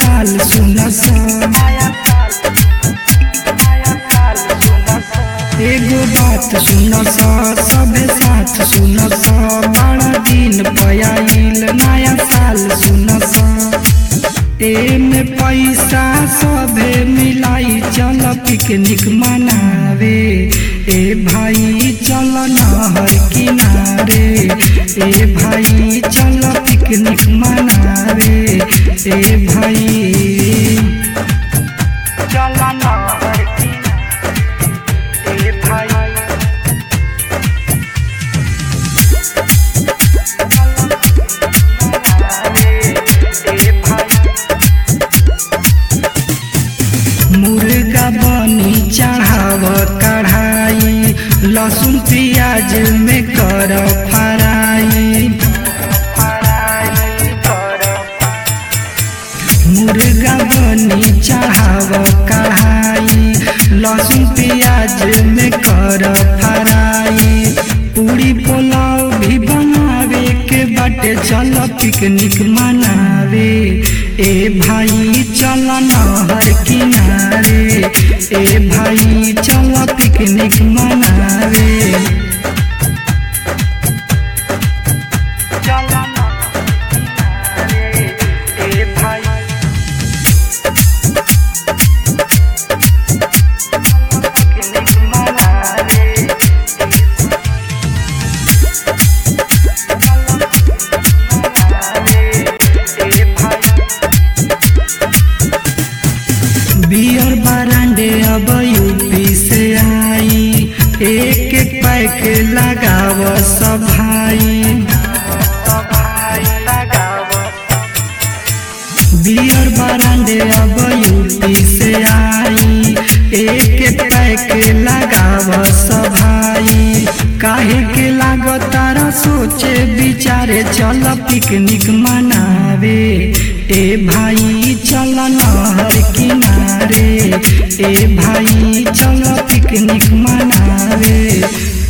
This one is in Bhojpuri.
साल सुन सा एगो बात सुन सा सबे साथ सुन सा बड़ा दिन पयाइल नया साल सुन सा एमे पैसा सभे मिलाई चल पिकनिक मनावे ए भाई चल नहर किनारे ए भाई चल पिकनिक मनावे ए भाई चल नहर किनारे ए भाई मुर्गा बनी चढ़ाव कढ़ाई लहसुन प्याज में कर फराई मुर्गा बनी चढ़ाव कढ़ाई लहसुन प्याज में कर फराई पूरी पुलाव भी बनावे के बाटे चल पिकनिक मनावे ए भाई चल नहर किनारे ए भाई चल पिकनिक मनावे चल नहर किनारे ए भाई पिकनिक मनावे बियर बरांडे अब यूपी से आई एक एक पैक लगाव सब भाई बियर बरांडे अब यूपी से आई एक एक पैक लगाव सब भाई काहे के लागतारा सोचे विचारे चल पिकनिक मनावे ए भाई चल नहर किनारे ए भाई चल पिकनिक मनावे